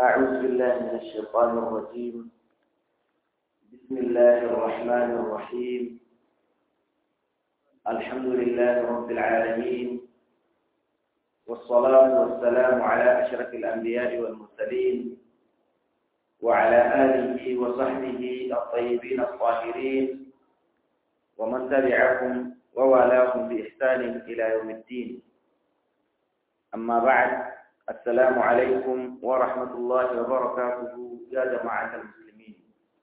أعوذ بالله من الشيطان الرجيم بسم الله الرحمن الرحيم الحمد لله رب العالمين والصلاة والسلام على أشرف الأنبياء والمرسلين وعلى آله وصحبه الطيبين الطاهرين ومن تبعهم ووالاهم بإحسان إلى يوم الدين أما بعد السلام عليكم ورحمة الله وبركاته يا جماعة المسلمين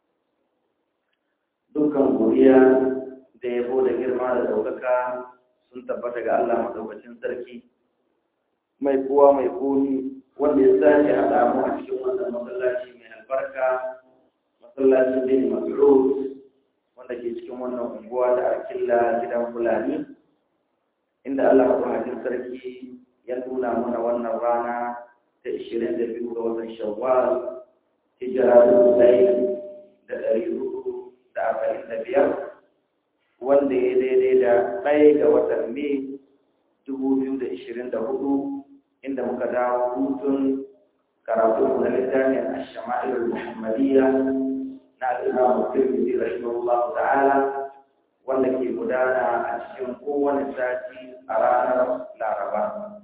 dukkan godiya da yabo da girma da ɗaukaka sun tabbata ga Allah madaukakin sarki mai kowa mai komi wanda ya sake haɗa mu a cikin wannan masallaci mai albarka masallacin bin mas'ud wanda ke cikin wannan unguwa da arkilla gidan fulani inda Allah madaukakin sarki ya nuna mana wannan rana ta ishirin da biyu ga watan shawwal hijira dubu ɗaya da ɗari hudu da arba'in da biyar wanda ya daidai da ɗaya ga watan mai dubu biyu da ishirin da hudu inda muka dawo hutun karatu na littafin ashama'il muhammadiyya na al'imamu tirmidhi rahimahullah ta'ala wanda ke gudana a cikin kowane sati a ranar laraba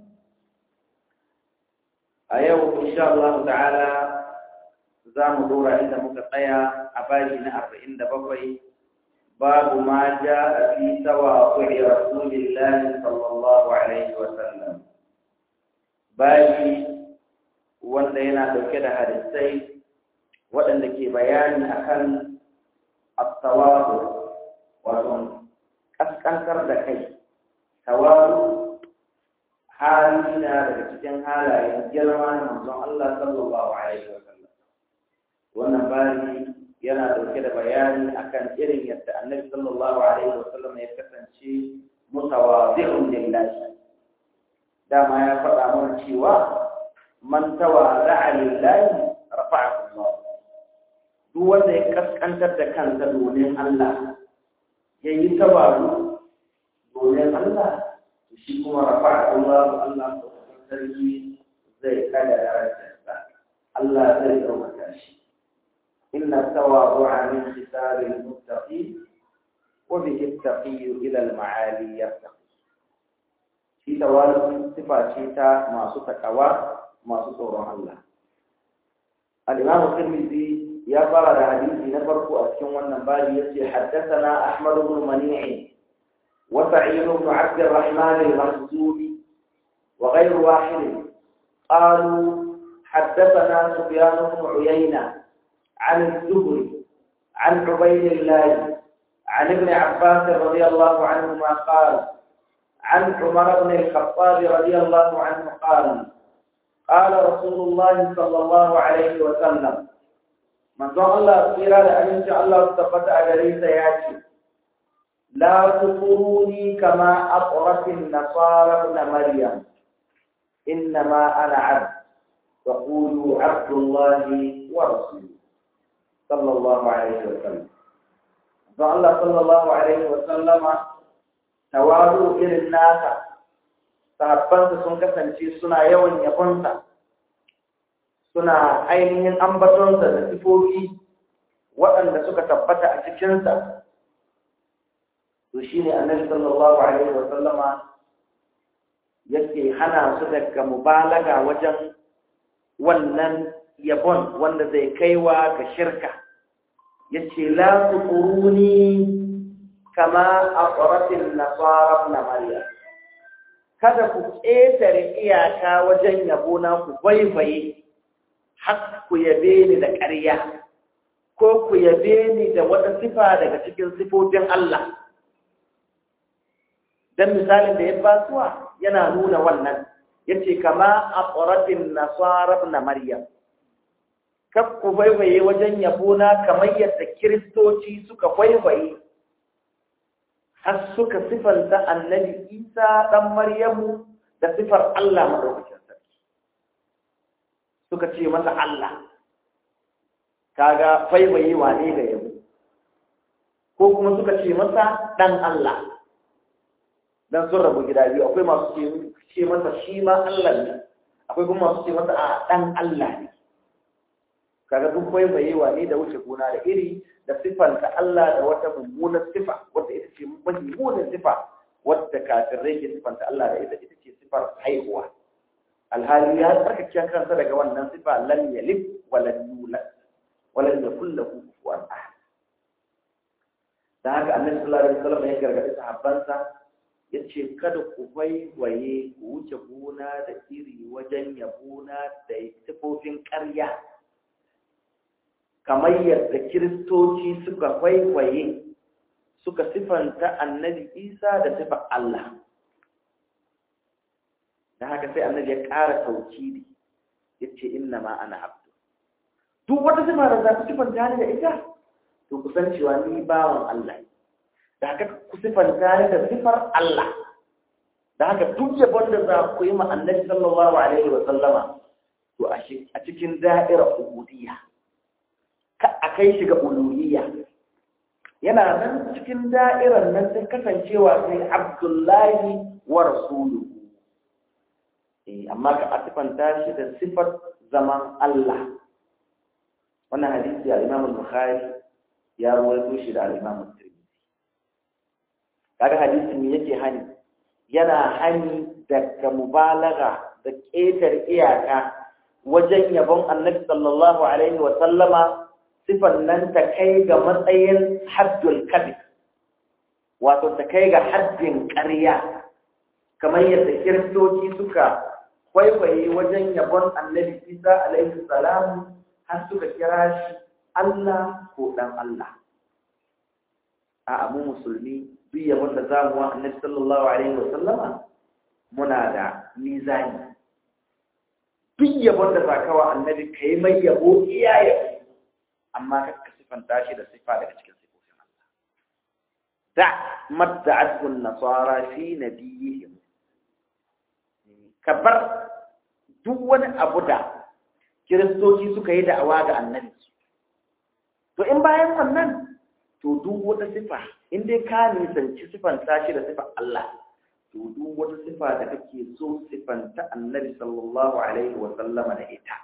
a yau insha Allah ta'ala za mu dora inda muka tsaya a bashi na arba'in da bakwai babu ma ja a fi tawa kuri rasulillahi sallallahu alaihi wa sallam bashi wanda yana dauke da hadisai waɗanda ke bayani akan at-tawadu wato kaskantar da kai tawadu hali na daga cikin halayen girma na manzon Allah sallallahu alaihi wa sallam wannan bani yana dauke da bayani akan irin yadda annabi sallallahu alaihi wa sallam ya kasance mutawadhi'un lillahi dama ya faɗa mana cewa man tawadha'a lillahi rafa'ahu Allah duk wanda ya kaskantar da kansa domin Allah yayi tawadu domin Allah shi kuma rafa Allah Allah sarki zai kada darajarsa Allah zai ɗaukaka shi inna tawadu'a min khisalil muttaqin wa bihi at-taqi ila al-ma'ali yartaqi shi tawadu sifa ce ta masu takawa masu tsoron Allah al-Imam Tirmidhi ya fara da hadisi na farko a cikin wannan babi yace haddathana Ahmad ibn Mani'i وسعيد بن عبد الرحمن المخزومي وغير واحد قالوا حدثنا سفيان بن عيينة عن الزهري عن عبيد الله عن ابن عباس رضي الله عنهما قال عن عمر بن الخطاب رضي الله عنه قال قال رسول الله صلى الله عليه وسلم من ظن الله خيرا لأن شاء الله استفدت أجريس ياتي لا تطروني كما أطرت النصارى ابن مريم إنما أنا عبد وقولوا عبد الله ورسوله صلى الله عليه وسلم فالله صلى الله عليه وسلم tawaru irin nasa sahabbansa sun kasance suna yawan yabonsa suna ainihin ambatonsa da sifofi waɗanda suka tabbata a cikinsa to shi ne annabi sallallahu alaihi wa sallama yake hana su daga mubalaga wajen wannan yabon wanda zai kaiwa ga shirka yace la tuquruni kama aqratil nasara na maryam kada ku ƙetare iyaka wajen yabo na ku baibaye har ku yabe ni da ƙarya ko ku yabe ni da wata sifa daga cikin sifofin Allah dan misalin da ya basuwa yana nuna wannan yace kama aqratin nasara na maryam kaf ku baibaye wajen yabo na kamar yadda kiristoci suka baibaye har suka sifanta annabi isa dan maryamu da sifar Allah madaukakin sarki suka ce masa Allah kaga baibaye wane ga yabo ko kuma suka ce masa dan Allah dan sun rabu gida biyu akwai masu ce masa shi ma Allah ne akwai kuma masu ce masa a dan Allah ne kaga duk waiwayewa ne da wuce gona da iri da sifanta Allah da wata mummunar sifa wadda ita ce mummunar sifa wadda kafirai ke sifanta Allah da ita ita ce sifar haihuwa alhali ya tsarkake kansa daga wannan sifa lam yalid wa lam yulad wa lam yakul lahu kufuwan ahad dan haka annabi sallallahu alaihi wasallam ya gargaɗi sahabbansa yace kada ku waiwaye ku wuce gona da iri wajen yabona da sifofin ƙarya kamar yadda kiristoci suka kwaikwaye suka sifanta annabi isa da sifar Allah da haka sai annabi ya ƙara taukidi ya ce inna ma ana abdu duk wata sifa da za ku sifanta ni da ita to ku san cewa ni bawan Allah da haka ku sifanta ni da sifar Allah da haka duk yabon da za ku yi ma annabi sallallahu alaihi wa sallama to a cikin da'irar ubudiyya a kai shi ga uluhiyya yana nan cikin da'irar nan sai kasancewa sai abdullahi wa rasuluhu eh amma ka asifanta shi da sifar zaman Allah wannan hadisi al-Imam al-Bukhari ya rawaito shi da al-Imam Tirmidhi kaga hadisin me yake hani yana hani daga mubalaga da ƙetar iyaka wajen yabon annabi sallallahu alaihi wa sallama sifan nan ta kai ga matsayin haddul kadhib wato ta kai ga haddin ƙarya kamar yadda kiristoci suka kwaikwaye wajen yabon annabi isa alaihi salam har suka kira shi Allah ko dan Allah a mu musulmi duk yabon da za mu wa annabi sallallahu alaihi wa sallama muna da mizani duk yabon da za ka wa annabi ka yi mai yabo iyaye amma ka sifanta shi da sifa daga cikin sifofin Allah da madda'atu nasara fi nabiyihim ka bar duk wani abu da kiristoci suka yi da'awa ga annabi to in bayan wannan to duk wata sifa in dai ka nisanci sifanta shi da sifar Allah to duk wata sifa da kake so sifanta annabi sallallahu alaihi wa sallama da ita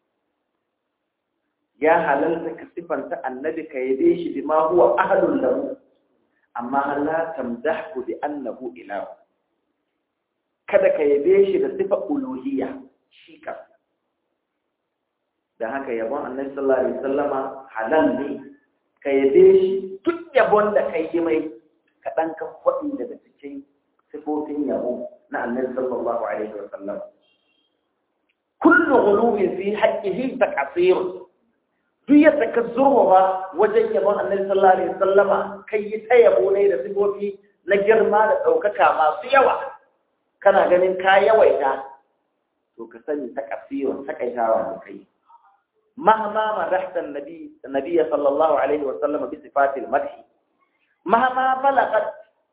ya halalta ka sifanta annabi ka yabe shi bima huwa ahlul lahu amma la tamdahu bi annahu ilahu kada ka yabe shi da sifa uluhiyya shi ka da haka yabon annabi sallallahu alaihi wasallama halal ne ka yabe shi duk yabon da kai yi mai ka dan ka faɗi daga cikin sifofin yabo na annabi sallallahu alaihi wasallam kullu ghuluwin fi haqqihi taqsir duk yadda ka zurwa wajen yabon annabi sallallahu alaihi wasallama kai yi ta yabo ne da sifofi na girma da ɗaukaka masu yawa kana ganin ka yawaita to ka sani ta kasiyon takaitawa da kai mahama madahta nabi nabiy sallallahu alaihi wasallam bi sifatil madh mahama balagat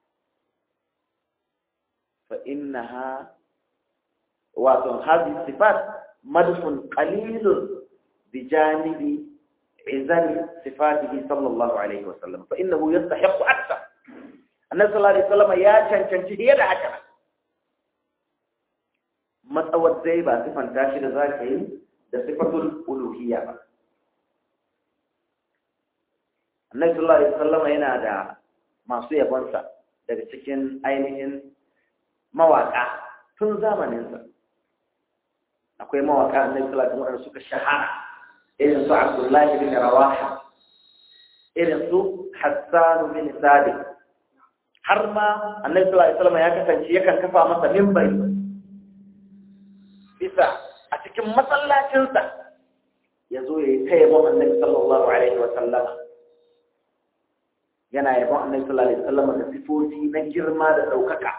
fa innaha wa hadhihi sifat madhun qalilun بجانب عزل صفاته صلى الله عليه وسلم فإنه يستحق أكثر النبي صلى الله عليه وسلم يا cancanci fiye da haka matsawar dai ba sifanta shi da za ka yi da sifatul uluhiyya ba annabi sallallahu alaihi wasallam yana da masu yabonsa daga cikin ainihin mawaka tun zamaninsa akwai mawaka annabi sallallahu alaihi wasallam suka shahara irin su Abdullahi bin Rawaha irin su Hassan bin Sadiq har ma Annabi sallallahu alaihi wasallam ya kasance yakan kafa masa minbari bisa a cikin masallacinsa ya zo ya yi ta yabon Annabi sallallahu alaihi wasallam yana yabon Annabi sallallahu alaihi wasallam da sifofi na girma da ɗaukaka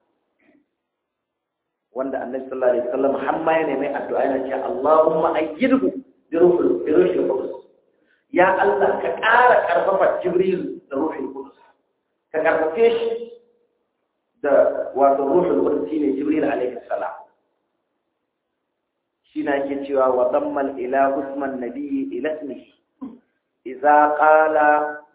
wanda Annabi sallallahu alaihi wasallam har ma ya nemi addu'a yana cewa Allahumma ayyidhu birushin kudus ya Allah ka ƙara ƙarfafa jibril da ruhin kudus ka ƙarfafe shi da wato ruhin kudus shi ne jibril alaihi salam shi na ke cewa wa zammal ila usman nabiyyi ila ismihi idza qala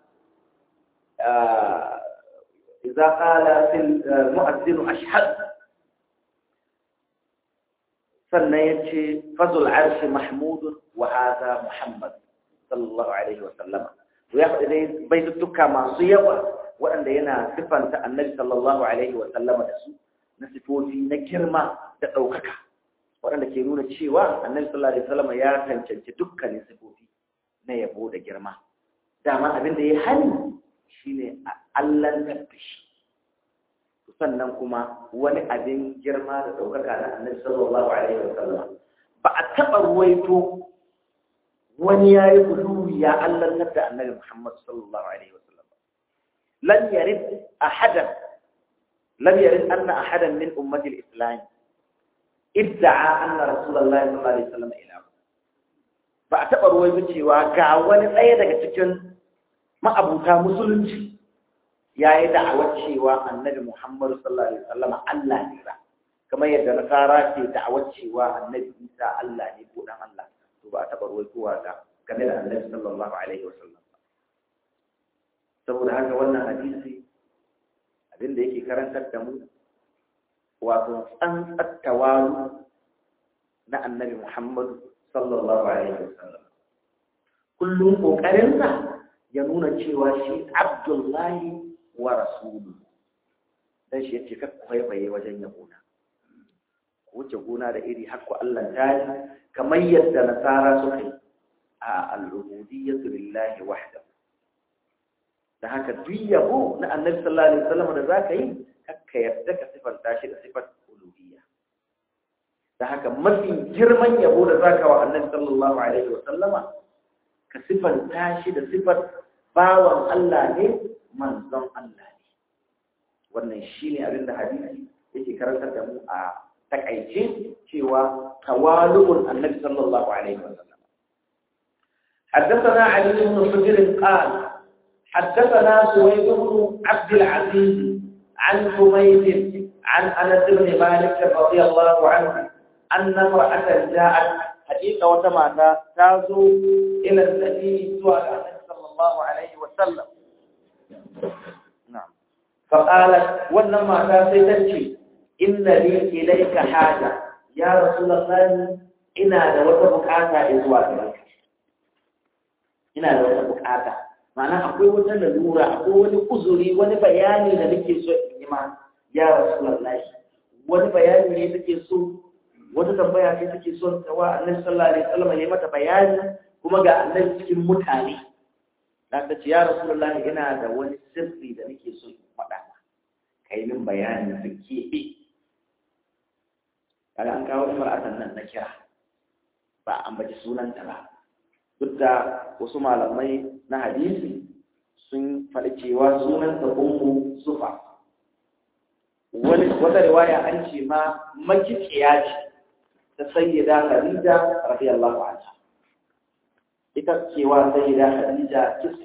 idza qala fil mu'azzin ashhad sannan ya ce fazul arshi mahmudun wa hadha muhammad sallallahu alaihi wa sallama to ya faɗi dai baituttuka masu yawa waɗanda yana sifanta annabi sallallahu alaihi wa sallama da su na sifofi na girma da ɗaukaka waɗanda ke nuna cewa annabi sallallahu alaihi wa sallama ya cancanci dukkanin sifofi na yabo da girma dama abin da ya hani shine a allantar da shi sannan kuma wani abin girma da ɗaukaka da annabi sallallahu alaihi wa sallam ba a taɓa ruwaito wani ya yi guluwi ya allantar da annabi muhammad sallallahu alaihi wa sallam lam yarid ahadan lam yarid anna ahadan min ummati al-islam idda'a anna rasulullahi sallallahu alaihi wa sallam ila ba a taɓa ruwaito cewa ga wani ɗaya daga cikin ma'abuta musulunci ya yi da'awar cewa annabi Muhammadu sallallahu Alaihi wasallama Allah ne ba, kamar yadda nasara ke da'awar cewa annabi Isa Allah ne ko dan Allah, to ba a taɓa ruwaitowa ga game da annabi sallallahu Alaihi wasallam ba. Saboda haka wannan hadisi abin da yake karantar da mu wato tsantsattawa na annabi Muhammadu sallallahu Alaihi wasallam. Kullum ƙoƙarinsa ya nuna cewa shi Abdullahi wa rasulu dan shi yace kar kwaikwaye wajen yabona wuce gona da iri hakku Allah ta yi kamar yadda nasara suka yi a al-ubudiyyatu lillahi wahdahu da haka duk yabo na annabi sallallahu alaihi wasallam da zaka yi kakka yarda ka sifanta shi da sifar uluhiyya da haka mafi girman yabo da zaka wa annabi sallallahu alaihi wasallama ka sifanta shi da sifar bawan Allah ne manzon Allah ne wannan shi ne abin da hadisi yake karantar da mu a takaice cewa tawalu'un annabi sallallahu alaihi wasallam حدثنا علي بن حجر قال حدثنا سويد بن عبد العزيز عن حميد عن انس بن مالك رضي الله عنه ان امراه جاءت حقيقه وتماتا تازو الى النبي صلى الله عليه وسلم نعم فقالت ولما تاتي إن لي إليك حاجة يا رسول الله ina da wata bukata zuwa gare ka ina da wata bukata ma'ana akwai wata lalura akwai wani uzuri wani bayani da nake so in yi ma ya rasulullahi wani bayani ne nake so wata tambaya ce take so ta wa annabi sallallahu alaihi wasallam ne mata bayani kuma ga annabi cikin mutane da ta ce ya rasulullahi ina da wani sirri da nake so in faɗa ka yi min bayani su keɓe kaga an kawo mar'atan nan na kira ba an baci sunanta ba duk da wasu malamai na hadisi sun faɗi cewa sunanta ummu sufa wani wata riwaya an ce ma makiciya ce ta sayyida khadija radiyallahu anha ita cewa sayyida khadija kisa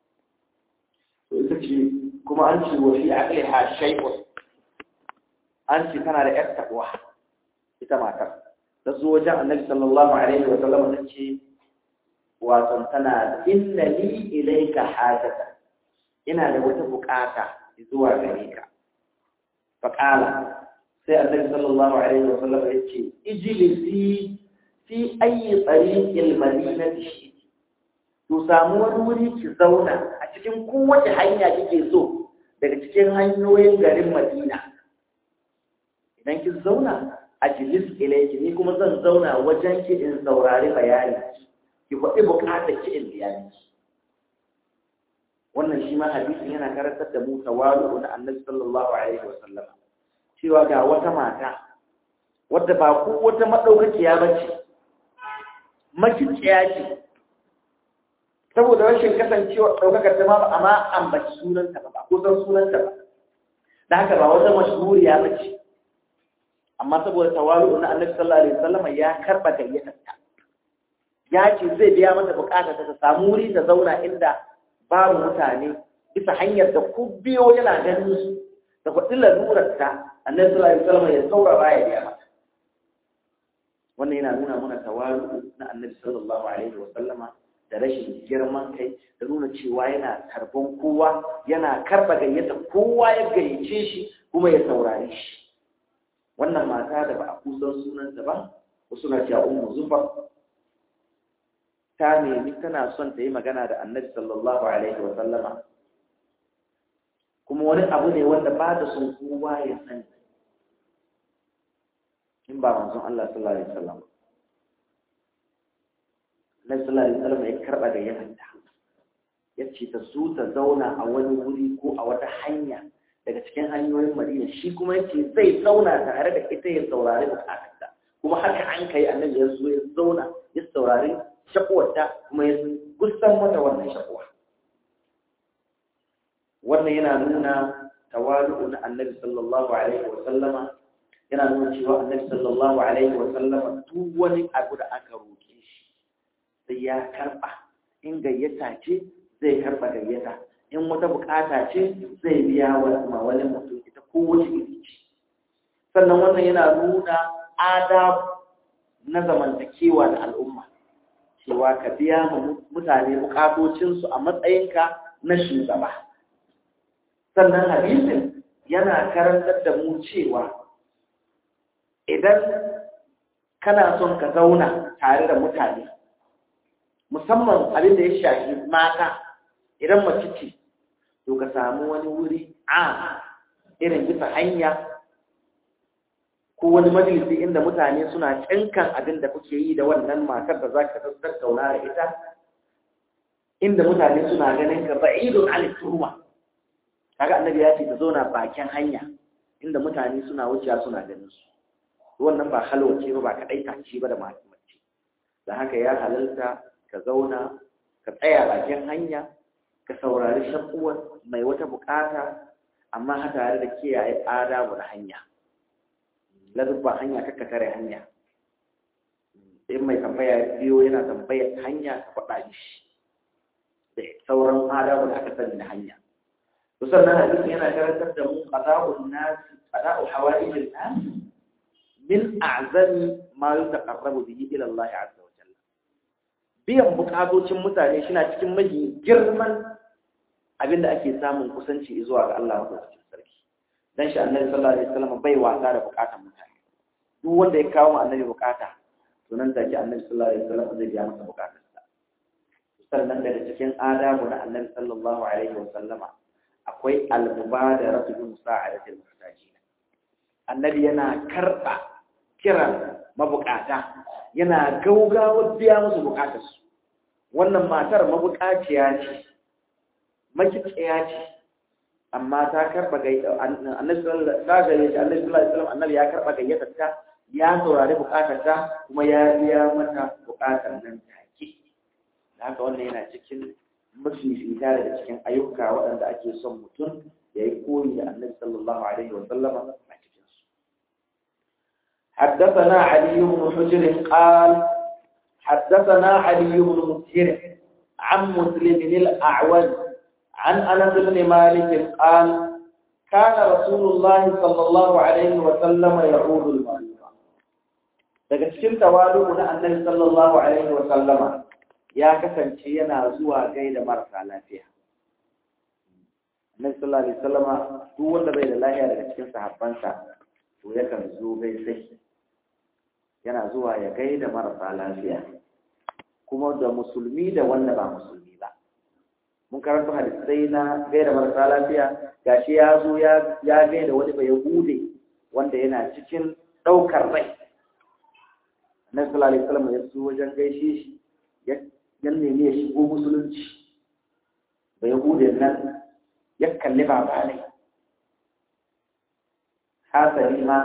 to ita ce kuma an ce wa fi aqliha shay'un an ce tana da yar takwa ita matar ta zo wajen annabi sallallahu alaihi wa sallam ta ce wato tana inna li ilayka hajata ina da wata bukata zuwa gare ka fa qala sai annabi sallallahu alaihi wa sallam ya ce ijlisi fi ayi tariqil madinati shi to samu wani wuri ki zauna a cikin kowace hanya kike so daga cikin hanyoyin garin Madina idan ki zauna a jilis ilayki ni kuma zan zauna wajen ki in saurari bayani ki faɗi buƙatar ki in biya miki wannan shi ma hadisin yana karantar da mu tawalu na Annabi sallallahu alaihi wa sallam cewa ga wata mata wadda ba ko wata madaukakiya bace makiciya ce saboda rashin kasancewa ɗaukakar ta ma ba a ma ambaci sunanta ba ko san sunanta ba da haka ba wata mashhuriya ba ce amma saboda tawalu na annabi sallallahu alaihi wasallam ya karba gayyatar ta ya ce zai biya mata bukatar ta samu wuri ta zauna inda babu mutane bisa hanyar da ku biyo yana ganin su da faɗi lalurar ta annabi sallallahu alaihi wasallam ya saurara ya biya mata wannan yana nuna mana tawalu na annabi sallallahu alaihi wasallama da rashin girman kai da nuna cewa yana karban kowa yana karba gayyata kowa ya gayyace shi kuma ya saurare shi wannan mata da ba a kusan sunanta ba wasu na cewa ummu zufa ta nemi tana son ta yi magana da annabi sallallahu alaihi wa sallama kuma wani abu ne wanda ba da son kowa ya sani in ba manzon Allah sallallahu alaihi wasallam Annabi sallallahu alaihi wasallam ya karba da yadda ya ce ta zo ta zauna a wani wuri ko a wata hanya daga cikin hanyoyin Madina shi kuma yace zai zauna tare da ita ya saurari bukatarta kuma haka an kai annabi ya zo ya zauna ya saurari shakuwarta kuma ya gusan mata wannan shakuwa wannan yana nuna tawalu na annabi sallallahu alaihi wa sallama yana nuna cewa annabi sallallahu alaihi wa sallama duk wani abu da aka roke shi sai ya karba in gayyata ce zai karba gayyata in wata bukata ce zai biya wa wani mutum ita ko wace iri ce sannan wannan yana nuna adab na zamantakewa da al'umma cewa ka biya mutane bukatocinsu a matsayinka na shugaba sannan hadisin yana karantar da mu cewa idan kana son ka zauna tare da mutane musamman abin da ya shafi mata idan mace ce to ka samu wani wuri a irin bisa hanya ko wani majalisi inda mutane suna cankan abin da kuke yi da wannan matar da za ka tattauna da ita inda mutane suna ganin ka ba'idun aliturma kaga annabi ya ce ta zauna bakin hanya inda mutane suna wucewa suna ganin su wannan ba halwace ba ba kadai tace ba da mace da haka ya halalta ka zauna ka tsaya bakin hanya ka saurari shakuwar mai wata bukata amma ha tare da kiyaye adabu na hanya lazubba hanya kakka tare hanya in mai tambaya biyo yana tambayar hanya ka faɗa shi da sauran adabu da aka sani na hanya وصلنا هذه هنا كانت تبدأ قضاء الناس قضاء حوائج الناس من أعظم ما يتقرب به إلى الله عز وجل biyan bukatocin mutane shi na cikin mahi girman abin da ake samun kusanci zuwa ga Allah wa sarki dan shi annabi sallallahu alaihi wasallam bai wasa da bukatan mutane duk wanda ya kawo annabi bukata to nan take annabi sallallahu alaihi wasallam zai biya masa bukatarsa sannan daga cikin adabu na annabi sallallahu alaihi wasallama akwai almubadara su bi musa'adatil muhtajin annabi yana karba kiran mabukata yana gaugawa biya musu bukatarsu wannan matar mabukaciya ce makiciya ce amma ta karba annabi sallallahu alaihi wasallam annabi ya karba gayyatar ta ya saurari bukatar ta kuma ya biya mata bukatar nan take haka wannan yana cikin mafifita daga cikin ayyuka waɗanda ake son mutum ya yi koyi da annabi sallallahu alaihi wa sallama a cikinsu. حدثنا علي بن حجر قال حدثنا علي بن مسهر عن مسلم الأعوج عن أنس بن مالك قال كان رسول الله صلى الله عليه وسلم يعود المريض daga cikin tawalu na annabi sallallahu alaihi wa sallama ya kasance yana zuwa gaida marasa lafiya. Annabi sallallahu alaihi wasallama duk wanda bai da lafiya daga cikin sahabbansa to yakan zo gaisai. Yana zuwa ya gaida marasa lafiya. Kuma da musulmi da wanda ba musulmi ba. Mun karanta hadisai na gaida marasa lafiya gashi ya zo ya gaida wani bai hude wanda yana cikin ɗaukar rai. Annabi sallallahu alaihi wasallama ya zo wajen gaishe shi yan nemi ya shigo musulunci ba yahudin nan ya kalli baba ne hasali ma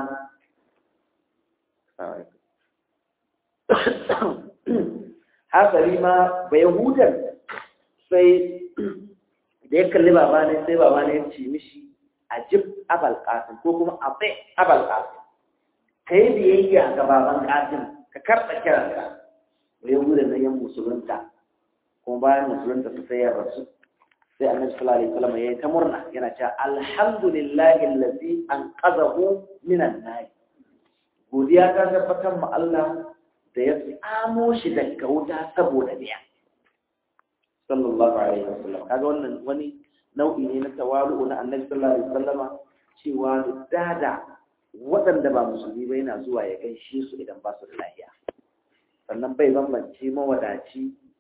hasali ma ba yahudan sai da ya kalli baba ne sai baba ne ya ce mishi ajib abal qasim ko kuma abai abal qasim kai biyayya ga baban qasim ka karɓa kiranka da ya bude na yan musulunta kuma bayan musulunta su sai ya rasu sai annabi sallallahu alaihi wasallam yayi ta murna yana cewa alhamdulillahi allazi anqadhahu minan nar godiya ta tabbatar ma Allah da ya tsamo shi daga wuta saboda biya sallallahu alaihi wasallam kaga wannan wani nau'i ne na tawalu na annabi sallallahu alaihi wasallama cewa da waɗanda ba musulmi ba yana zuwa ya gaishe su idan ba su da lafiya sannan bai bambance mawadaci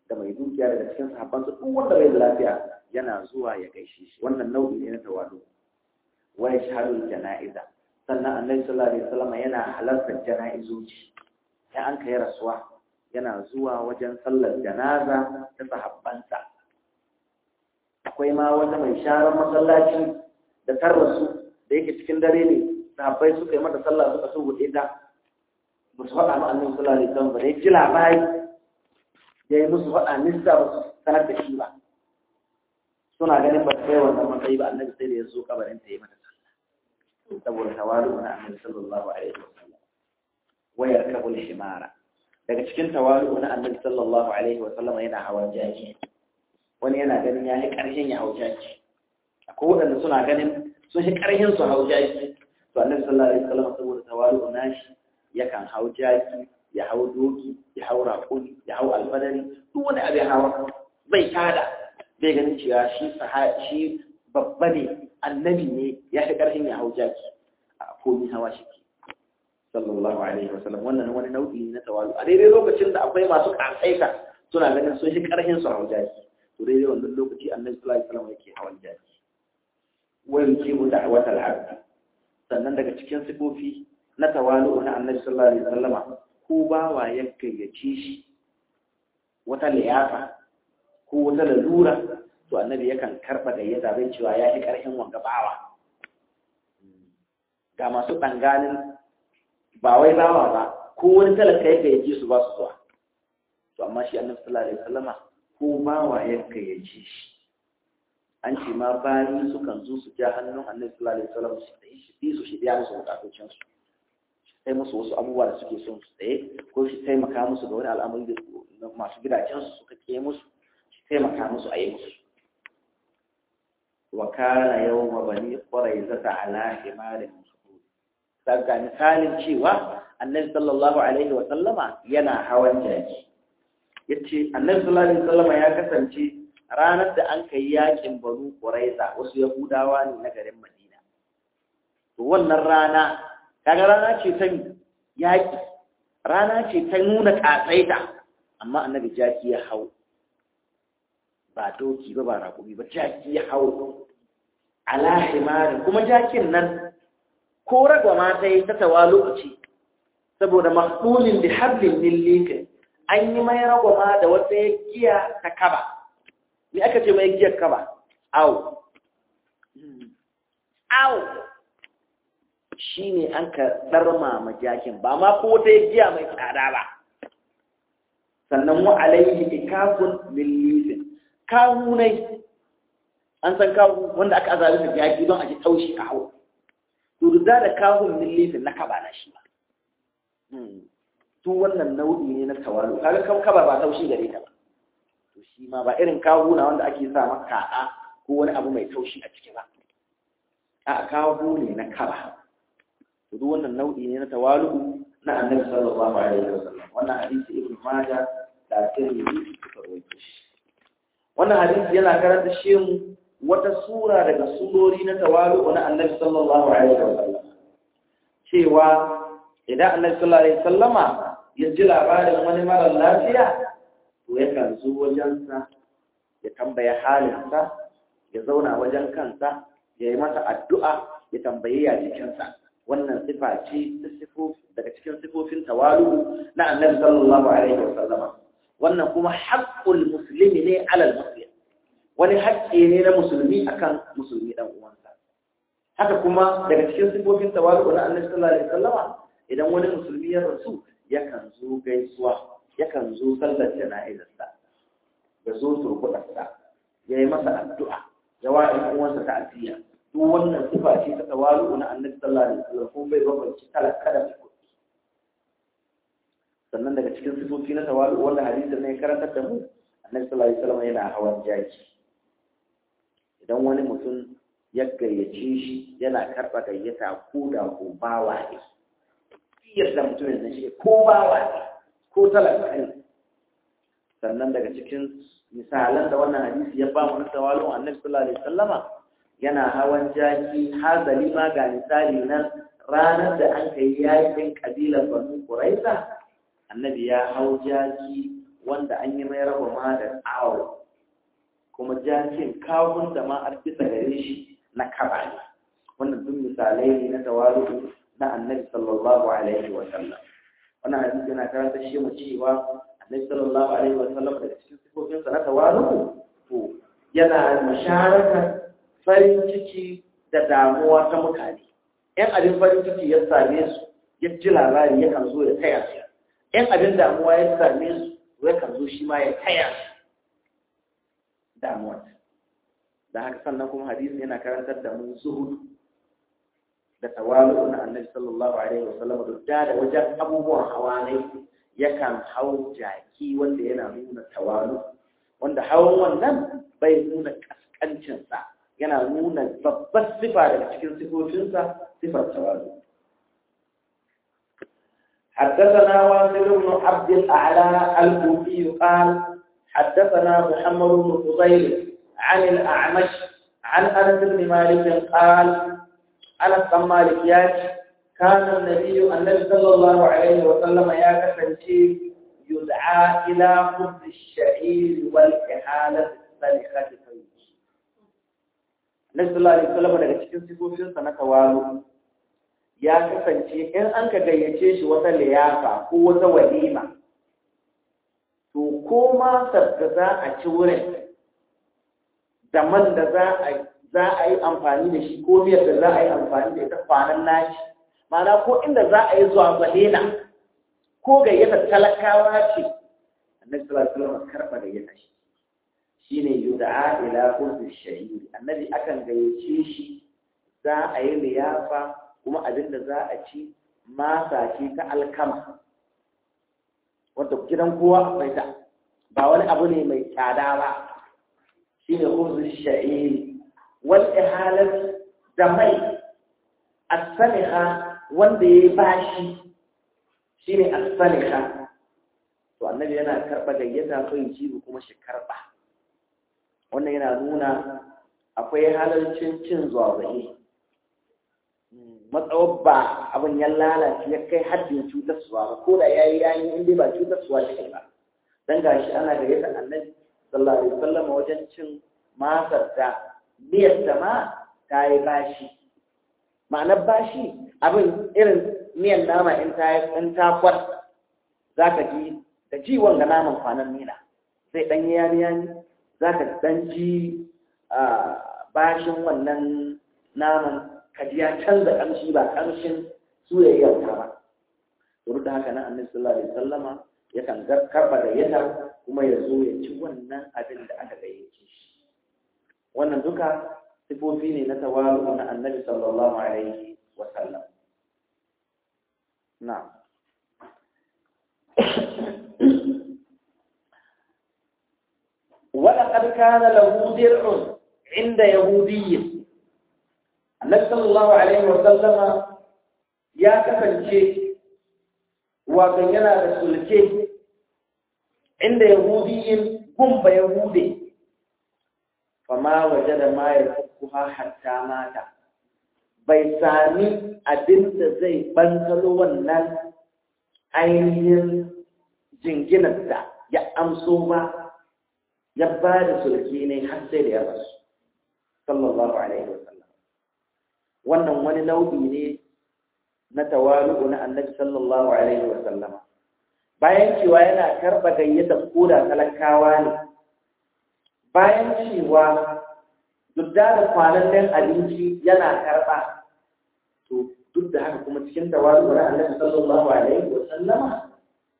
da mai dukiya daga cikin sahabban su duk wanda bai da lafiya yana zuwa ya gaishe shi wannan nau'i ne na tawadu wa yashhadu janaiza sannan annabi sallallahu alaihi wasallam yana halartar janaizoji sai an kai rasuwa yana zuwa wajen sallar janaza ta sahabbansa akwai ma wata mai sharar masallaci da tarrasu da yake cikin dare ne sahabbai suka yi mata sallah suka so buɗe ta ba su faɗa ma annabi sallallahu alaihi wasallam ba da ji labari ya yi musu faɗa nista ba su sanar da shi ba suna ganin ba ta kai wannan matsayi ba annabi sai da ya zo kabarin ta yi mata sallah saboda tawalu na annabi sallallahu alaihi wasallam wayar kabul shimara daga cikin tawalu na annabi sallallahu alaihi wasallam yana hawan jaki wani yana ganin ya yi ƙarshen ya hau jaki akwai waɗanda suna ganin sun shi ƙarhin su hau jaki to annabi sallallahu alaihi wasallam saboda tawalu nashi yakan hau jaki ya hau doki ya hau raƙumi ya hau alfadari duk wani abin hawa bai tada bai ganin cewa shi shi babba ne annabi ne ya fi ƙarfin ya hau jaki a komi hawa shi ke sallallahu alaihi wasallam wannan wani nau'i na tawalu a daidai lokacin da akwai masu ƙasaita suna ganin sun shi ƙarfin su hau jaki to daidai wannan lokaci annabi sallallahu alaihi wasallam yake hawan jaki wa yujibu da'watal abd sannan daga cikin sifofi na tawalu na annabi sallallahu alaihi wasallama ko bawa ya gayyace shi wata liyafa ko wata lalura to annabi yakan karba gayyata bai cewa ya fi karhin wanga bawa ga masu danganin ba wai bawa ba ko wani talaka ya gayyace su ba su zuwa to amma shi annabi sallallahu alaihi wasallama ko bawa ya gayyace shi an ce ma bayi sukan zo su ja hannun annabi sallallahu alaihi wasallam su yi su shi biya musu bukatocin su sai musu wasu abubuwa da suke son su tsaye ko shi taimaka musu ga wani al'amari da masu gidajen su suka ke musu shi taimaka musu a yi musu wa kana yawma bani quraizata ala himarin daga misalin cewa annabi sallallahu alaihi wa sallama yana hawan jaki yace annabi sallallahu alaihi wa sallama ya kasance ranar da an kai yakin banu quraiza wasu yahudawa ne na garin madina to wannan rana kaga rana ce ta yaƙi rana ce ta nuna ƙatsaita amma annabi jaki ya hau ba doki ba ba raƙumi ba jaki ya hau ala himari kuma jakin nan ko ragwa ma ta yi ta tawa lokaci saboda mahsulin da hablin millika an yi mai ragwa ma da wata giya ta kaba ni aka ce mai giyar kaba au au shi ne an ka ɗarma ma jakin ba ma ko wata giya mai tsada ba sannan wa alaihi ikafun lillifin kawu ne an san kawu wanda aka azabi da jaki don a ji taushi a hau to da da kawun lillifin na kaba na shi ba to wannan nau'i ne na tawalu kaga kan kaba ba taushi gare ta ba to shi ma ba irin kawu na wanda ake sa maka kaɗa ko wani abu mai taushi a ciki ba a kawu ne na kaba duk wannan nau'i ne na tawalu na annabi sallallahu alaihi wasallam wannan hadisi ibn majah da tirmidhi suka rawaito shi wannan hadisi yana karanta shi wata sura daga surori na tawalu na annabi sallallahu alaihi wasallam cewa idan annabi sallallahu alaihi wasallama ya ji labarin wani mara lafiya to yakan zo wajensa ya tambaya halinsa ya zauna wajen kansa ya yi masa addu'a ya tambaye ya jikinsa wannan sifa ce daga cikin sifofin tawalu na annabi sallallahu alaihi wasallam wannan kuma haqqul muslimi ne alal muslim wani haƙƙi ne na musulmi akan musulmi dan uwansa haka kuma daga cikin sifofin tawalu na annabi sallallahu alaihi wasallam idan wani musulmi ya rasu yakan zo gaisuwa yakan zo sallar jana'izarsa ya zo turbuɗarsa ya yi masa addu'a ya wa ɗan uwansa ta'aziyya duk wannan sifa ce ta tawalu na annabi sallallahu alaihi wasallam kuma bai bambanci talaka da mai sannan daga cikin sifofi na tawalu wanda hadisin ne karantar da mu annabi sallallahu alaihi wasallam yana hawan jaki idan wani mutum ya gayyace shi yana karɓa gayyata ko da ko bawa ne yadda mutum ya shi ko bawa ne ko talaka ne sannan daga cikin misalan da wannan hadisi ya ba mu na tawalu annabi sallallahu alaihi wasallama yana hawan jaki hazali ma ga misali nan ranar da an kai yakin kabilar banu quraiza annabi ya hau jaki wanda an yi mai raba ma da tsawo kuma jakin kawun da ma an bisa gare shi na kaba ne wannan duk misalai ne na tawaru na annabi sallallahu alaihi wa sallam wannan hadisi yana karanta shi mu cewa annabi sallallahu alaihi wa sallam daga cikin sifofinsa na tawaru to yana musharaka farin ciki da damuwa ta mutane ‘yan abin farin ciki ya same su ya ji labari ya kan zo ya taya su ‘yan abin damuwa ya same su ya kan zo shi ma ya taya su damuwa da haka sannan kuma hadisi yana karantar da mun zuhudu da tawalu na annabi sallallahu alaihi wa sallam da da wajen abubuwan hawa ne yakan hau jaki wanda yana nuna tawalu wanda hawan wannan bai nuna kaskancinsa yana nuna babbar sifa daga cikin sifofinsa sifar tawazu حدثنا واصل بن عبد الأعلى الكوفي قال حدثنا محمد بن فضيل عن الأعمش عن أنس بن مالك قال أنس بن مالك ياك كان النبي النبي صلى الله عليه وسلم يا كسنتي يدعى إلى خبز الشعير والإحالة السلخة Nabi sallallahu alaihi wasallam daga cikin sifofinsa na tawalu ya kasance in an ka gayyace shi wata liyafa ko wata walima to ko ma sabda za a ci wurin da man da za a za a yi amfani da shi ko miyar da za a yi amfani da ita kwanan naci ma'ana ko inda za a yi zuwa zalena ko gayyatar talakawa ce annabi sallallahu alaihi wasallam karba gayyata shi shine yud'a ila qurbi shahid annabi akan gayyace shi za a yi liyafa kuma abinda za a ci masa ce ta alkama wanda gidan kowa akwai ta ba wani abu ne mai tsada ba shine qurbi shahid wal ihalat da mai as-saliha wanda ya bashi shine as-saliha to annabi yana karba gayyata kai jibi kuma shi karba wannan yana nuna akwai halarcin cin zuwazaye matsawar ba abin ya lalace ya kai haddin cutarsuwa ba ko da ya yi yayi inda ba cutarsuwa ce ba don gashi ana da yadda annabi sallallahu alaihi wasallam wajen cin masar da miyar da ma ta yi bashi ma'anar bashi abin irin miyan nama in ta yi in ta kwat za ka ji da ji wanga naman kwanan nina sai ɗan yani yani za ka ɗan ji bashin wannan naman kaji ya canza ƙamshi ba ƙamshin soyayyar ta ba duk da haka nan annabi sallallahu alaihi wasallama yakan karba da yata kuma ya zo ya ci wannan abin da aka gayyace shi wannan duka sifofi ne na tawalu na annabi sallallahu alaihi wasallam na'am ولقد كان له درع عند يهودي النبي صلى الله عليه وسلم يا كفنشي وكان yana da sulke inda yahudiyin gumba yahude fama wajada ma yafukuha hatta mata bai sami abin da zai bankalo wannan ainihin jinginar da ya amso ba ya ba da sulki ne har sai da ya rasu sallallahu alaihi wasallam wannan wani nau'i ne na tawalu na annabi sallallahu alaihi wasallam bayan cewa yana karba gayyata koda talakawa ne bayan cewa duk da kwanan abinci yana karba to duk da haka kuma cikin tawalu na annabi sallallahu alaihi wasallam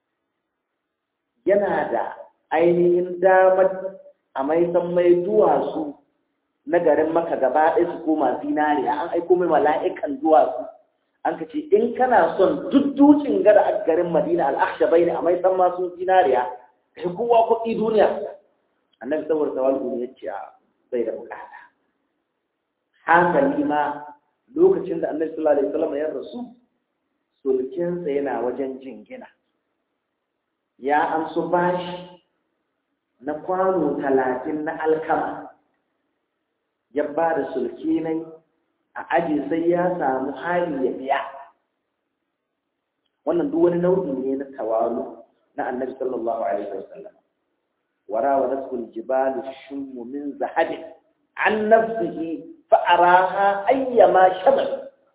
yana da ainihin damar a mai san mai duwatsu na garin maka gaba ɗaya su koma zinariya an aiko mai mala'ikan duwatsu an ka ce in kana son duk dukin gada a garin madina al'aksha bai ne a mai san masu zinariya ka yi kowa kuɗi duniya annabi saboda tawallu ya ce bai da bukata hankali ma lokacin da annabi sallallahu alaihi wasallam ya rasu sulkinsa yana wajen jingina ya amsu bashi na kwano talatin na alkama ya ba da sulki nai a aji sai ya samu hali ya biya wannan duk wani nau'i ne na tawalu na annabi sallallahu alaihi wasallam وراودته الجبال الشم من ذهب عن نفسه فأراها أيما شمل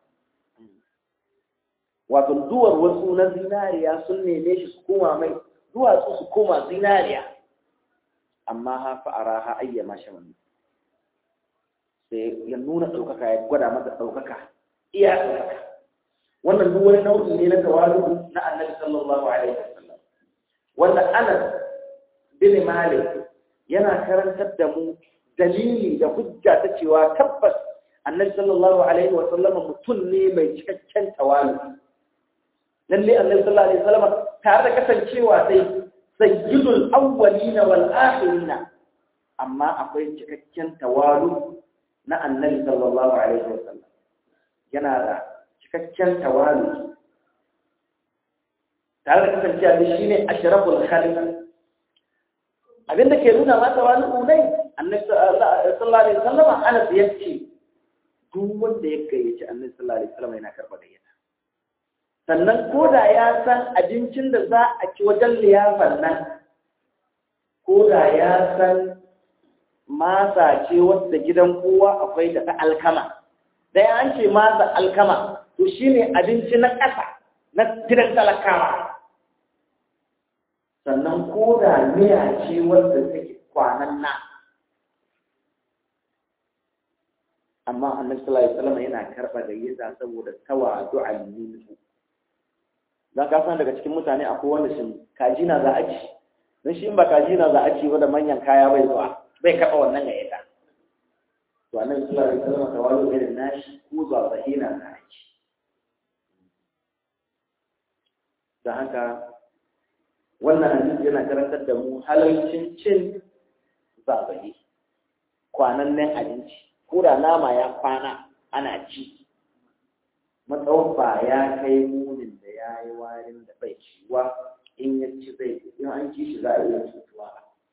wato duwar wasu na zinariya sun neme shi su koma mai duwatsu su koma zinariya amma ha fa'ara ha ayyama shaman sai ya nuna ɗaukaka ya gwada masa ɗaukaka iya ɗaukaka wannan duk wani nau'i ne na tawalu na annabi sallallahu alaihi wasallam wanda anas bin malik yana karantar da mu dalili da hujja ta cewa tabbas annabi sallallahu alaihi wasallam mutum ne mai cikakken tawalu lalle annabi sallallahu alaihi wasallam tare da kasancewa sai sayyidul awwalin wal akhirin amma akwai cikakken tawalu na annabi sallallahu alaihi wasallam yana da cikakken tawalu tare da kasancewa da shine ashraful khalq abinda ke nuna ma tawalu ne annabi sallallahu alaihi wasallam Anas yace duk wanda ya gayyaci annabi sallallahu alaihi wasallam yana karba gayyata sannan ko da ya san abincin da za a ci wajen liyafar nan ko da ya san masa ce wadda gidan kowa akwai da ta alkama da an ce masa alkama to shine abinci na ƙasa na gidan talakawa sannan ko da miya ce wadda take kwanan na amma annabi sallallahu alaihi wasallam yana karba gayyata saboda tawadu'an minhu dan ka san daga cikin mutane akwai wanda shin kaji na za a ci dan shi in ba kaji na za a ci ba da manyan kaya bai zuwa bai karba wannan gayyata to annabi sallallahu alaihi wasallam tawadu irin nashi ko zuwa zahina na ci dan haka wannan hadisi yana karantar da mu halalcin cin zagaye kwanannen abinci ko da nama ya kwana ana ci matsawon ba ya kai munin da ya yi warin da bai ciwa in ya ci zai in an ci shi za a iya cutuwa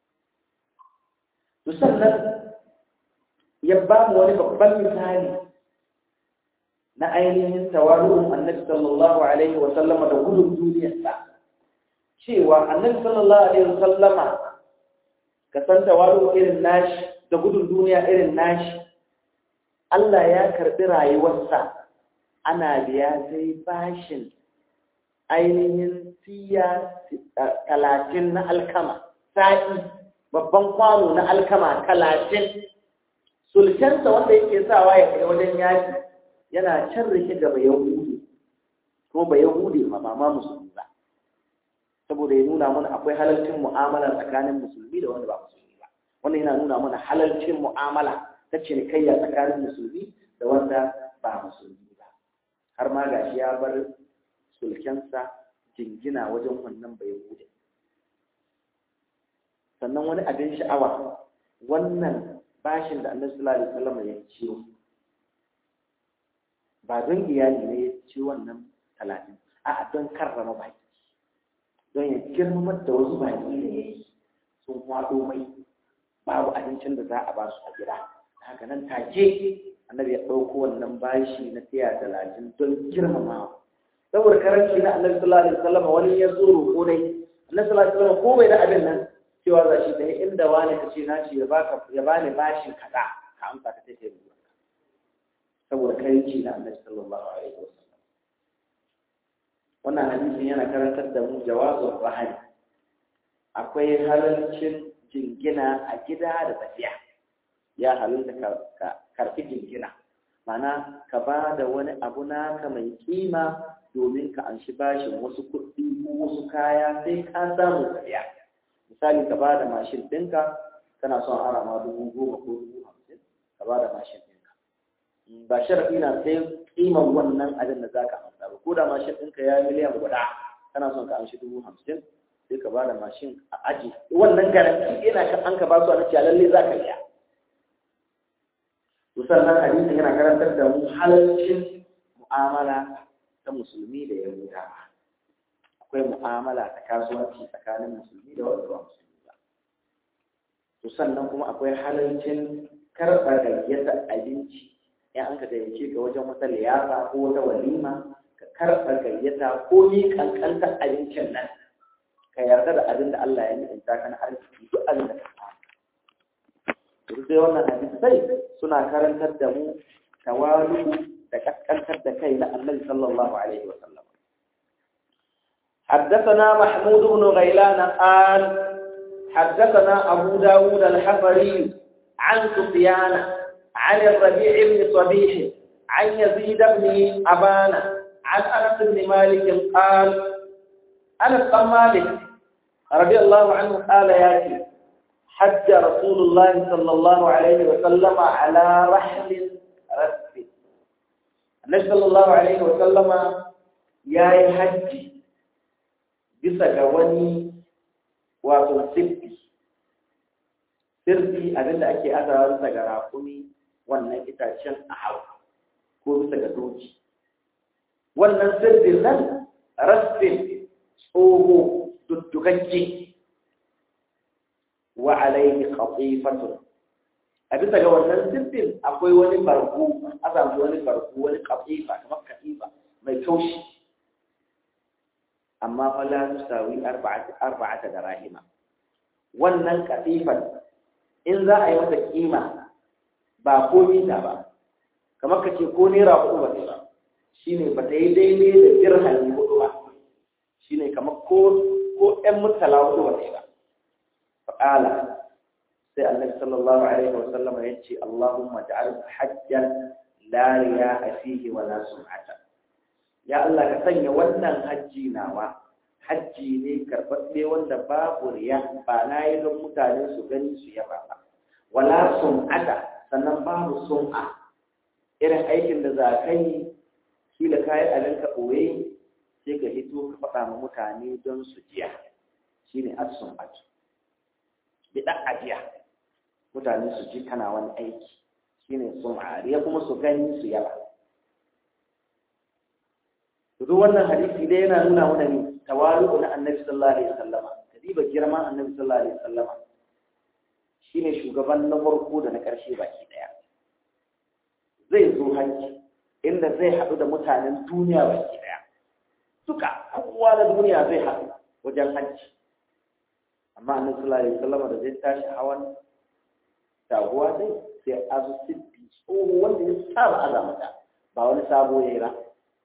to sannan ya ba mu wani babban misali na ainihin tawaru'un annabi sallallahu alaihi wa sallama da gudun duniyarsa cewa annabi sallallahu alaihi wa sallama ka san tawaru irin nashi da gudun duniya irin nashi Allah ya karbi rayuwarsa ana biya sai bashin ainihin siya talatin na alkama sa'i babban kwano na alkama talatin sulkensa wanda yake sawa ya kai wajen yaki yana can rike da bai yahudi ko bai yahudi ma ba ma musulmi ba saboda ya nuna mana akwai halalcin mu'amala tsakanin musulmi da wanda ba musulmi ba wannan yana nuna mana halalcin mu'amala ta cinikayya tsakanin musulmi da wanda ba musulmi ba har ma gashi ya bar sulkensa jingina wajen wannan bai bude sannan wani abin sha'awa wannan bashin da annabi sallallahu alaihi wasallam ya ciyo ba don iyali ne ya ci wannan talatin a'a don karrama baki don ya girmamar da wasu baki da ya yi sun waɗo mai babu abincin da za a ba su a gida haka nan take annabi ya ɗauko wannan bashi na tiya talatin don girmamawa saboda karanci na annabi sallallahu alaihi wasallam wani ya zo roƙo dai annabi sallallahu alaihi wasallam ko bai da abin nan cewa za shi dai inda wani ka ce naci ya baka ya bani bashin kaza ka amsa ka take ruwa saboda karanci na annabi sallallahu alaihi wasallam wannan hadisin yana karantar da mu jawazul rahani akwai halalcin jingina a gida da tafiya ya halalta ka karfi jingina mana ka ba da wani abu naka mai kima domin ka anshi bashin wasu kuɗi ko wasu kaya sai ka samu tafiya misali ka ba da mashin ɗinka kana son ara ma dubu goma ko dubu hamsin ka ba da mashin ɗinka ba sharaɗi na sai kiman wannan abin da za ka amsa ba ko da mashin ɗinka ya miliyan guda kana son ka amshi dubu hamsin sai ka ba da mashin a aji wannan garanti yana kan an ka ba su a cewa lalle za ka biya to sannan hadisin yana karantar da mu halalcin mu'amala ta musulmi da yahudawa akwai mu'amala ta kasuwanci tsakanin musulmi da wanda ba musulmi ba to sannan kuma akwai halalcin karɓar gayyatar abinci in an ka gayyace ka wajen wata liyafa ko wata walima ka karɓa gayyata ko ni kankantar abincin nan ka yarda da abin da Allah ya ni'imta ka na arziki duk abin da ka samu duk dai wannan hadisai suna karantar da mu tawalu da kaskantar da kai na annabi sallallahu alaihi wa sallam حدثنا محمود بن غيلان قال حدثنا أبو داود الحفري عن سفيان عن الربيع بن صبيح عن يزيد بن أبان عن أنس بن مالك قال أنس بن مالك رضي الله عنه قال ياتي حج رسول الله صلى الله عليه وسلم على رحل رسل النبي صلى الله عليه وسلم يا حج bisa ga wani wato sirfi sirfi abinda ake azawa bisa ga rakumi wannan itacen a hau ko bisa ga doki wannan sirfin nan rasfin tsoho duddukakke wa alaihi qatifatun a bisa ga wannan sirfin akwai wani barko a samu wani barko wani qatifa kamar katifa mai taushi amma fa la tusawi arba'ata arba'ata darahima wannan katifan in za a yi mata kima ba ko mita ba kamar ka ce ko naira hudu ba ba shine ba ta yi daidai da dirhami hudu ba shine kamar ko ko ɗan mutala hudu ba ba fa'ala sai annabi sallallahu alaihi wa sallam ya ce Allahumma ja'al hajjan la riya'a fihi wa la sum'ata ya Allah ka sanya wannan hajji nawa hajji ne karɓaɓɓe wanda babu riya ba na yi don mutane su gani su yaba ba wala sum'ata sannan babu sum'a irin aikin da za ka yi kila ka yi abin ka ɓoye sai ka hito ka faɗa ma mutane don su jiya shine as-sum'atu bi ɗan ajiya mutane su ji kana wani aiki shine sum'a riya kuma su gani su yaba duk wannan hadisi dai yana nuna mana ne tawalu na annabi sallallahu alaihi wasallama kadiba girman annabi sallallahu alaihi wasallama shine shugaban na farko da na karshe baki daya zai zo hajji inda zai haɗu da mutanen duniya baki daya duka kowa na duniya zai haɗu wajen hajji amma annabi sallallahu alaihi wasallama da zai tashi hawan taguwa dai sai azu sibbi tsoho wanda ya saba azamata ba wani sabo ya yi ba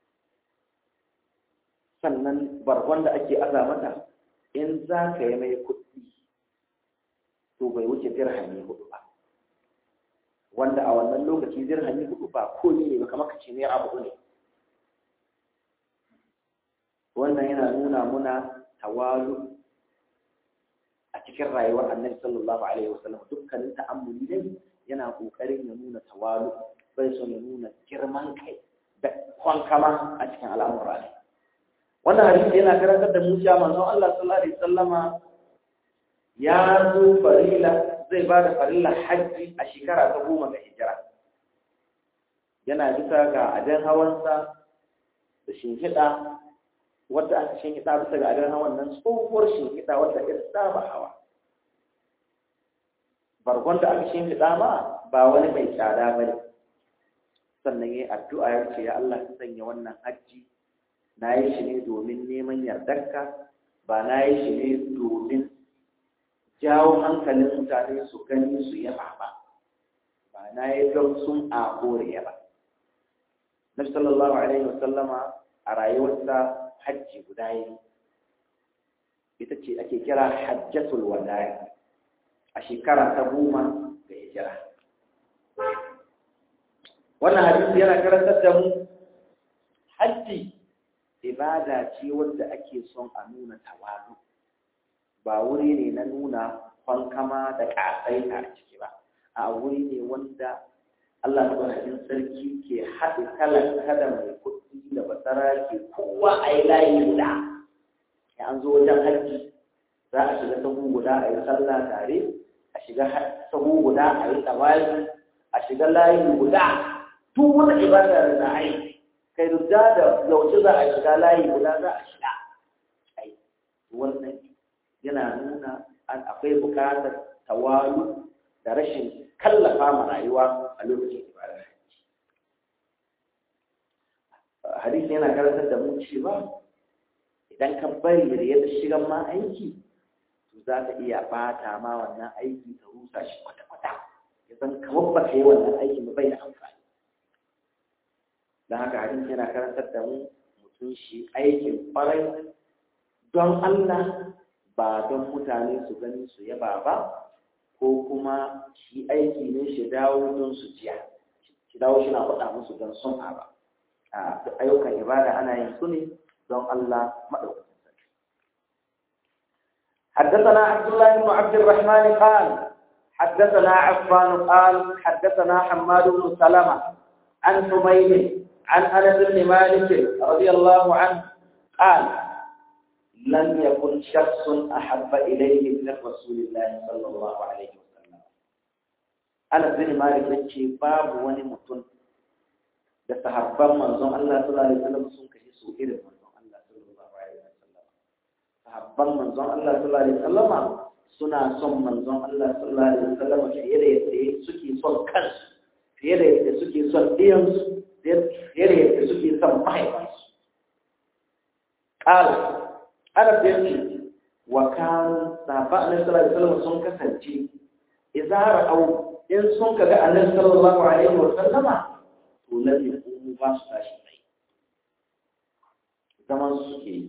sannan bargon da ake aza mata in za ka yi mai kuɗi to bai wuce dirhami hudu ba wanda a wannan lokaci dirhami hudu ba ko ne ba kamar ka ce naira hudu ne wannan yana nuna muna tawalu a cikin rayuwar annabi sallallahu alaihi wasallam dukkanin ta'ammuli dai yana kokarin ya nuna tawalu bai son ya nuna girman kai da kwankama a cikin al'amura ne wannan hadisi yana karantar da mu cewa manzon Allah sallallahu alaihi wasallama ya zo farila zai ba da farilla hajji a shekara ta goma ga hijira yana bisa ga adan hawansa da shinhiɗa wadda aka shinhiɗa bisa ga adan hawan nan tsohuwar shinhiɗa wadda ya saba hawa bargon da aka shinhiɗa ma ba wani mai tsada ba ne sannan ya yi addu'a ya ce ya Allah ka sanya wannan hajji na yi shi ne domin neman yardarka ba na yi shi ne domin jawo hankalin mutane su gani su yaba ba ba na yi don sun a kore ba nabi sallallahu alaihi wasallama a rayuwarsa hajji guda yi ita ce ake kira hajjatul wada'i a shekara ta goma ga hijira wannan hadisi yana karantar da mu hajji ibada ce wadda ake son a nuna tawalu ba wuri ne na nuna kwankama da ƙasai a ciki ba a wuri ne wanda Allah madaukakin sarki ke haɗe talaka da mai kuɗi da basara ke kowa a yi layi guda ya an zo wajen hajji za a shiga sahu guda a yi sallah tare a shiga sahu guda a yi tsawayi a shiga layi guda duk wata ibada da za a yi kai da da yauce za a shiga layi guda za a shiga ai wannan yana nuna an akwai bukatar tawalu da rashin kallafa ma rayuwa a lokacin ibadar hajji hadisi yana karantar da mu cewa idan ka bari da ya shigan ma aiki to za ka iya bata ma wannan aiki ta rusa shi kwata-kwata ya san kamar ba ka yi wannan aiki ba bai da amfani don haka hadisi yana karantar da mu mutum shi aikin kwarai don Allah ba don mutane su gani su yaba ba ko kuma shi aiki ne shi dawo don su jiya shi dawo shi na faɗa musu don sun ba a ayyukan ibada ana yin su ne don Allah maɗaukakin sarki حدثنا عبد الله بن عبد الرحمن قال حدثنا عفان قال حدثنا حماد بن سلمة عن حميد عن انس بن مالك رضي الله عنه قال لم يكن شخص احب اليه من رسول الله صلى الله عليه وسلم انس بن مالك yace babu wani mutum da sahabban manzon Allah sallallahu alaihi wasallam sun kashe su irin manzon Allah sallallahu alaihi wasallam sahabban manzon Allah sallallahu alaihi wasallam suna son manzon Allah sallallahu alaihi wasallam fiye da yadda suke son kansu fiye da yadda suke son ɗiyansu fiye da yadda suke son mahaifansu ƙala ana fiye wa kan safa annabi sallallahu alaihi wasallam sun kasance izara au in sun kaga annabi sallallahu alaihi wasallama to lalle ko ba su tashi mai zaman su suke yi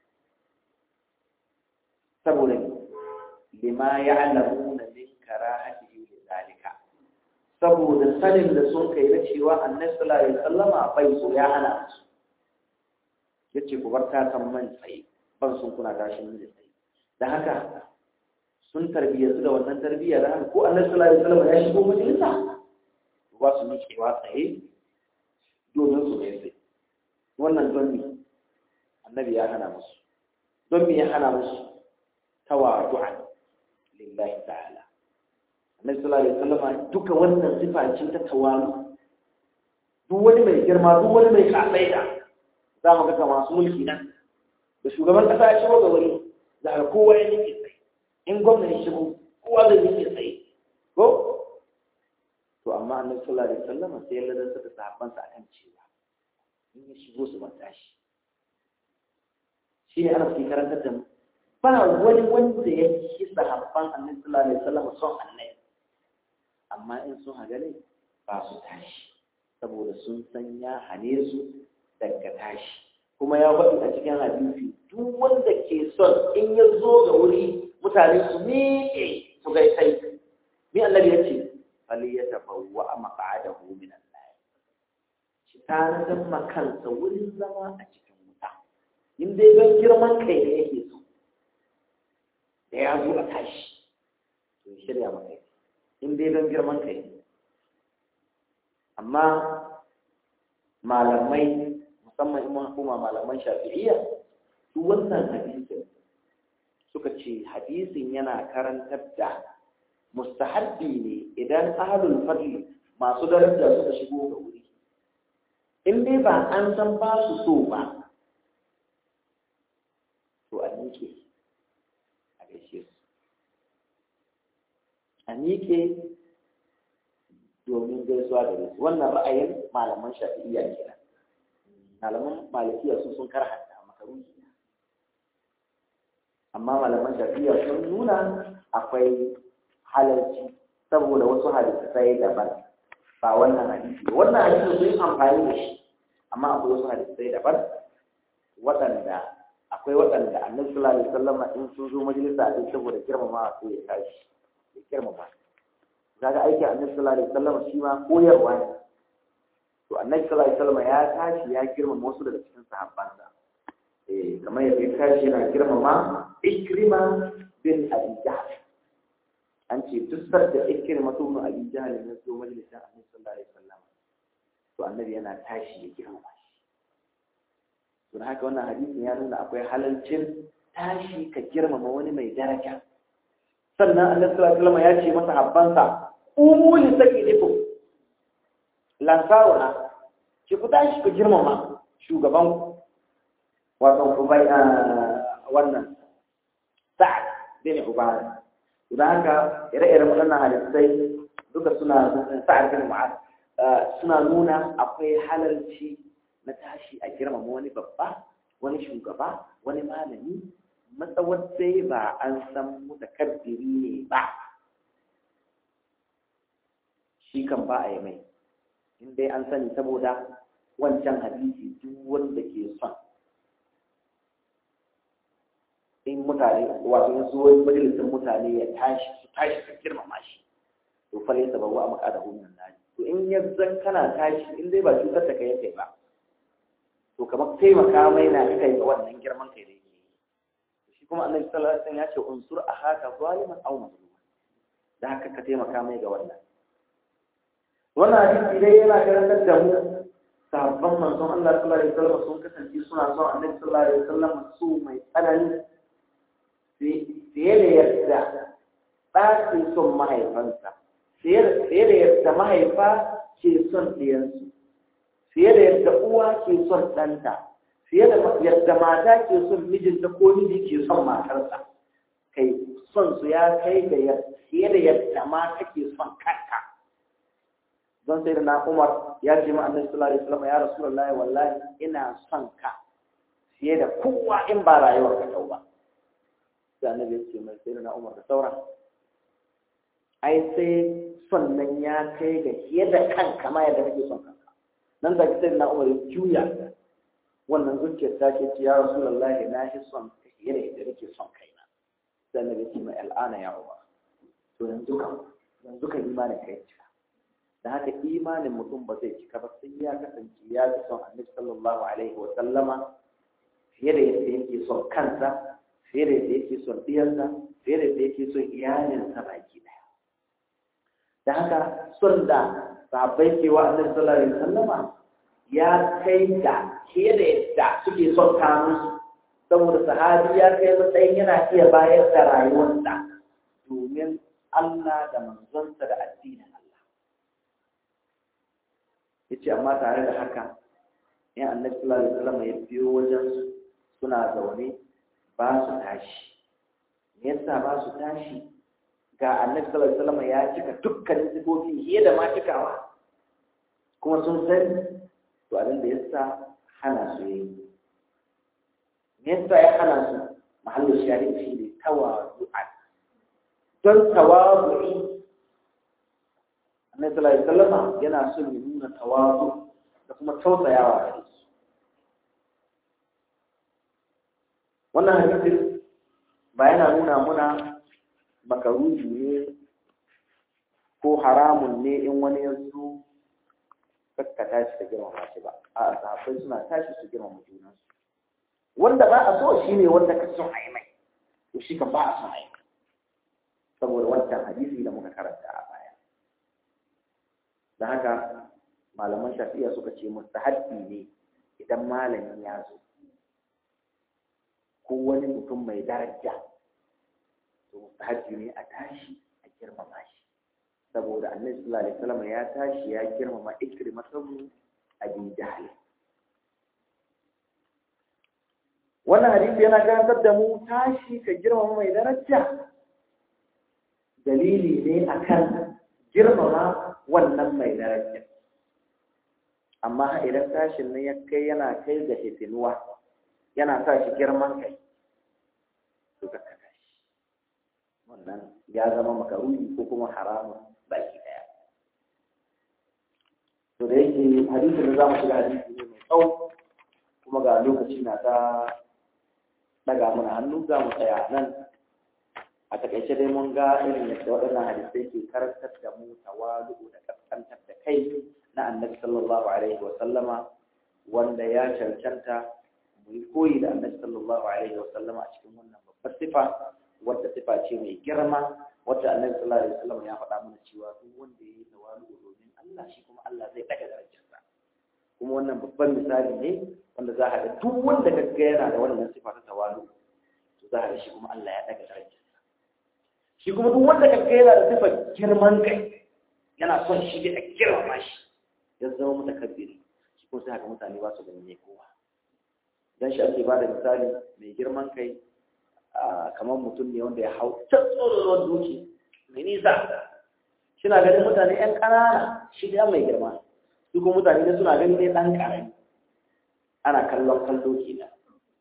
saboda lima ya'lamuna min karahatihi lidhalika saboda sanin da sun kai na cewa annabi sallallahu alaihi wasallama bai so ya hana su yace ku bar ta kan man tsaye ban sun kuna tashin da tsaye da haka sun tarbiyyatu da wannan tarbiyya da haka ko annabi sallallahu alaihi wasallama ya shigo majalisa ba su miƙewa tsaye domin su ne tsaye wannan don me annabi ya hana musu don me ya hana musu tawadu'an lillahi ta'ala annabi sallallahu alaihi wasallam duka wannan sifa ce ta tawalu duk wani mai girma duk wani mai kafaida za mu ga masu mulki nan da shugaban kasa ya shigo ga wuri da har kowa ya nike tsaye in gwamnati ya shigo kowa zai nike tsaye ko to amma annabi sallallahu alaihi wasallam sai ya ladanta da sahabbansa akan cewa in ya shigo su ban tashi shi ne ana fi karantar da mu ba wani wanda ya ci sahabban annabi sallallahu alaihi wasallam son annabi amma in sun hagale ba su tashi saboda sun san ya hane su daga tashi kuma ya faɗi a cikin hadisi duk wanda ke son in ya zo ga wuri mutane su miƙe su gai sai ni annabi ya ce fali ya tabawwa a maƙa'adahu min Allah shi tanadar makansa wurin zama a cikin wuta in dai don girman kai da yake so da ya zo a tashi to shirya maka in dai don girman kai amma malamai musamman in hukuma malaman shafi'iyya su wannan hadisin suka ce hadisin yana karantar da mustahabbi ne idan ahlul fadli masu daraja suka shigo ga wuri in dai ba an san ba su so ba to a miƙe a gaishe su a miƙe domin gaisuwa da su wannan ra'ayin malaman shafi'iyya kenan malaman malikiya su sun karhanta makaruhi amma malaman shafi'iyya sun nuna akwai halarci saboda wasu hadisai daban ba wannan hadisi wannan hadisi sun yi amfani da shi amma akwai wasu hadisai daban waɗanda akwai waɗanda annabi sallallahu alaihi wasallam in sun zo majalisa a saboda girmama sai ya tashi ya girmama kaga aiki annabi sallallahu alaihi wasallam shi ma koyarwa ne to annabi sallallahu alaihi wasallam ya tashi ya girmama wasu daga cikin sahabbansa eh kamar yadda ya tashi yana girmama ikrima bin abi jahl an ce duk da ikrima to bin abi jahl ne zo majalisin annabi sallallahu alaihi wasallam to annabi yana tashi ya girmama shi don haka wannan hadisin ya nuna akwai halalcin tashi ka girmama wani mai daraja sannan annabi sallallahu alaihi wasallam ya ce masa habbansa umu li sayyidikum lansaruna ki ku tashi ku girmama shugaban wato ubai wannan sa'ad bin ubada don haka ire-iren waɗannan hadisai duka suna sa'ad bin mu'ad suna nuna akwai halalci na tashi a girmama wani babba wani shugaba wani malami matsawar dai ba an san mutakabbiri ne ba shi kan ba a yi mai in dai an sani saboda wancan hadisi duk wanda ke son in mutane wato in zuwa majalisar mutane ya tashi su tashi su girmama shi to fa laysa babu amaka da hunnan nari to in ya zan kana tashi in dai ba cutar da kai kai ba to kamar taimaka mai na kai ga wannan girman kai da yake yi shi kuma annabi sallallahu alaihi wasallam ya ce unsur ahaka zaliman aw mazluman da haka ka taimaka mai ga wannan wannan hadisi dai yana karantar da mu sahabban manzon Allah sallallahu alaihi wasallam sun kasance suna son annabi sallallahu alaihi wasallam su mai tsanani fiye da yadda ɗa ke son mahaifansa fiye da yadda mahaifa ke son ɗiyansu fiye da yadda uwa ke son ɗanta fiye da yadda mata ke son mijinta ko miji ke son matarsa kai son su ya kai da fiye da yadda mata ke son kanka don sai da na umar ya ce ma annabi sallallahu alaihi wasallam ya rasulullahi wallahi ina son ka fiye da kowa in ba rayuwar ka ba sai annabi ya ce mai sai da na umar da sauran ai sai son nan ya kai ga fiye da kanka ma yadda kake son kanka nan da sai na umar ya juya wannan zuciyar ta ce ya rasulullahi na shi son ka fiye da yadda kake son kaina sai annabi ya ce mai al'ana ya umar to yanzu kan yanzu kan imanin kai cika da haka imanin mutum ba zai cika ba sai ya kasance ya fi son annabi sallallahu alaihi wa sallama fiye da yadda yake son kansa fiye da yadda yake son diyarsa fiye da yadda yake son iyalinsa baki daya da haka son da sahabbai ke wa annabi sallallahu alaihi wa sallama ya kai da fiye da yadda suke son kanunsu saboda sahabi ya kai matsayin yana iya bayar da rayuwarsa domin Allah da manzonsa da addinin yace amma tare da haka in annabi sallallahu alaihi wasallam ya biyo wajen suna zaune ba su tashi me yasa ba su tashi ga annabi sallallahu alaihi wasallam ya cika dukkanin sifofi fiye da ma cikawa kuma sun sani to abin da yasa hana su yi me yasa ya hana su mahallin shari'a shi ne tawazu'a don tawazu'i annabi sallallahu alaihi wasallam yana son ya nuna tawazu da kuma tausayawa gare su wannan hadisin ba yana nuna muna makaruji ne ko haramun ne in wani ya zo kakka tashi da girmama shi ba a sahabbai suna tashi su girmama junansu wanda ba a so shi ne wanda ka son a yi mai to shi kan ba a son a yi saboda wancan hadisi da muka karanta a baya da haka malaman shafi'a suka ce mustahabbi ne idan malami ya zo ko wani mutum mai daraja to mustahabbi ne a tashi a girmama shi saboda annabi sallallahu alaihi wasallam ya tashi ya girmama ikrimatu abi jahl wannan hadisi yana karantar da mu tashi ka girmama mai daraja dalili ne akan girmama wannan mai daraja amma idan tashin nan ya kai yana kai ga hitinuwa yana sa shi girman kai to ka tashi wannan ya zama makaruni ko kuma haramun baki daya to da yake hadisin da zamu shiga hadisi ne mai tsawo kuma ga lokaci na ta daga mana hannu za mu tsaya nan a takaice dai mun ga irin yadda waɗannan hadisai ke karantar da mu tawalu da kaskantar da kai na annabi sallallahu alaihi wa sallama wanda ya cancanta mu yi koyi da annabi sallallahu alaihi wa sallama a cikin wannan babbar sifa wadda sifa ce mai girma wadda annabi sallallahu alaihi wa sallama ya faɗa mana cewa duk wanda ya yi tawalu domin Allah shi kuma Allah zai ɗaga darajarsa kuma wannan babban misali ne wanda za a ga duk wanda ka ga yana da wannan sifa ta tawalu to za a ga shi kuma Allah ya ɗaga darajarsa shi kuma duk wanda ka ga yana da sifar girman kai yana son shi da girmama shi ya zama mutakabbiri shi kuma sai haka mutane ba su ganin ne kowa dan shi ake bada misali mai girman kai kamar mutum ne wanda ya hau can tsoron duki mai nisa suna ganin mutane yan ƙanana shi da mai girma su kuma mutane da suna ganin ne ɗan ƙarami ana kallon kallo kenan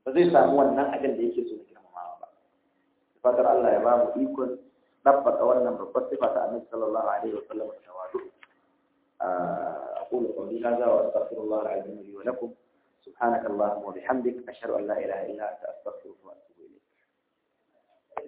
ba zai samu wannan abin da yake so na girmamawa ba fatar Allah ya ba mu ikon dabbaka wannan babbar sifa ta annabi sallallahu alaihi wa sallam tawadu أقول قولي هذا وأستغفر الله العظيم لي ولكم سبحانك اللهم وبحمدك أشهد أن لا إله إلا أنت أستغفرك